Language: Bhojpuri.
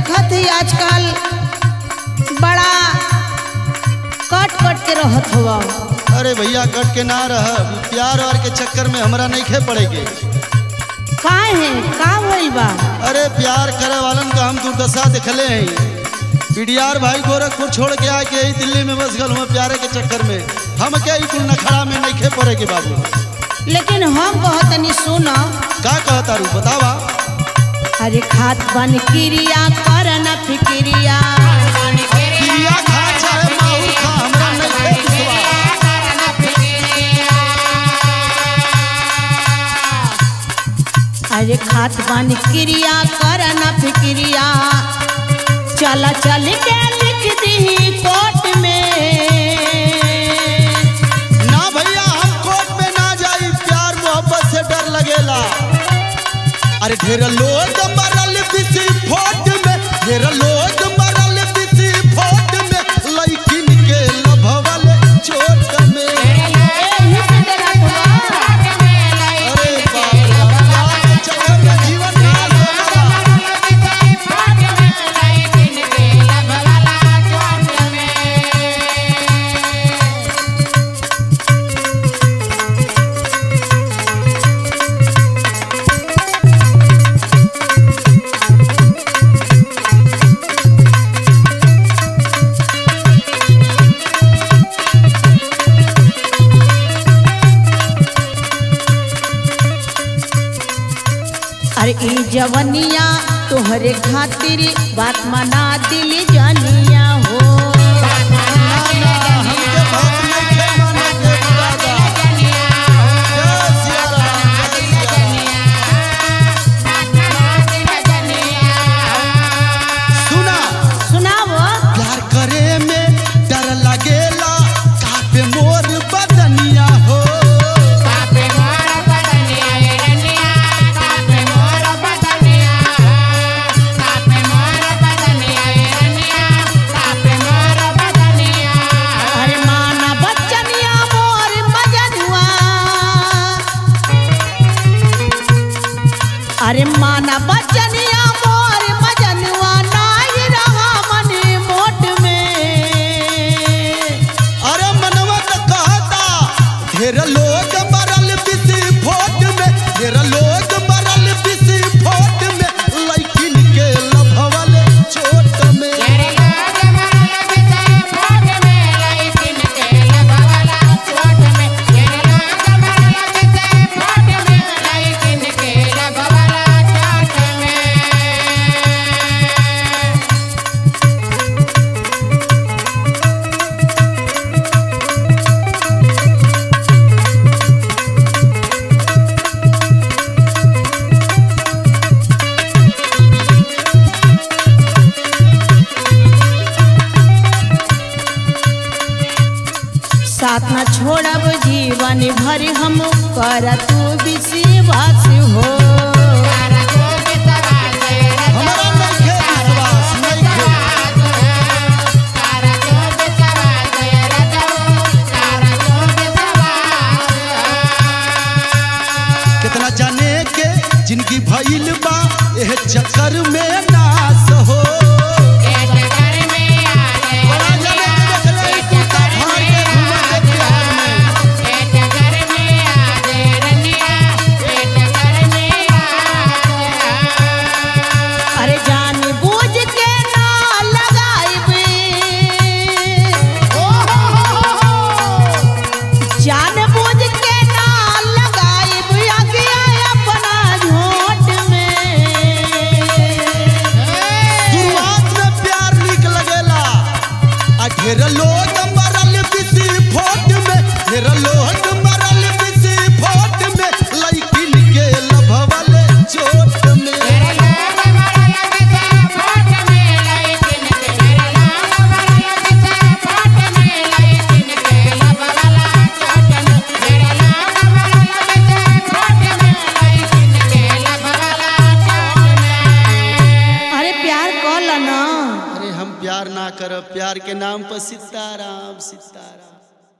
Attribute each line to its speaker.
Speaker 1: देखत ही आजकल बड़ा कट कट के रहत हुआ
Speaker 2: अरे भैया कट के ना रह प्यार वार के चक्कर में हमरा नहीं खे पड़ेगे
Speaker 1: काहे है का होइल बा
Speaker 2: अरे प्यार करे वालन का हम दुर्दशा दिखले हैं पीडीआर भाई गोरखपुर छोड़ के आके यही दिल्ली में बस गल हुआ प्यारे के चक्कर में हम क्या ही कुल नखड़ा में नहीं खे पड़ेगे बाबू
Speaker 1: लेकिन हम कहतनी सुन
Speaker 2: का कहता रू बतावा
Speaker 1: अरे खात बन क्रिया कर न फिक्रिया
Speaker 2: क्रिया खा चाहे माहौल खा हमरा नहीं खे विश्वास
Speaker 1: अरे खात बन क्रिया कर न फिक्रिया चल चल के लिख दी कोर्ट में
Speaker 2: ना भैया हम कोर्ट में ना जाई प्यार मोहब्बत से डर लगेला अरे ढेर लोग मरल बिसी फोट में ढेर लोग मरल बिसी फोट में लइकिन के लभवल चोट में
Speaker 1: एही से डरत हुआ।
Speaker 2: अरे बाप रे बाप, प्यार के चक्कर में जीवन नाश होगा
Speaker 1: अरे ई जवनिया तोहरे खातिर बात मना दिल जनिया हो
Speaker 2: ना ना हमके बात नहीं खे माने के दादा जय सिया राम जय सिया राम सुना
Speaker 1: सुनावो
Speaker 2: प्यार करे में डर लगेला कापे मोर बदनिया हो
Speaker 1: अरे माना बच्चनिया मोर मजनुआ अरे माना बच्चनिया मोर मजनुआ नाही रहा मन मोट में
Speaker 2: अरे मनवा तो कहता ढेर लोग मरल बिसी फोट में ढेर लोग मरल बिसी फोट में लइकिन के लभवल चोट में
Speaker 1: साथ न छोड़ब जीवन भर हम कर तू विश्वास हो
Speaker 2: हमारा नहीं खे विश्वास नहीं खे कितना जाने के जिनकी भइल बा एह चक्कर में नाश हो बड़ा जाने के देखले ई कुत्ता फाड़ के घूमत है बिहार में
Speaker 1: अरे जान बूझ के ना लगाइब जान बूझ के ना लगाइब अगिया अपना झोट में
Speaker 2: शुरुआत में प्यार निक लगेला आ ढेर लोग मरल बिसी फोट में ढेर लोग मरल बिसी फोट में लइकिन के लभवल चोट में
Speaker 1: अरे प्यार कल ना
Speaker 2: अरे हम प्यार ना करब प्यार के नाम पर सीताराम सीताराम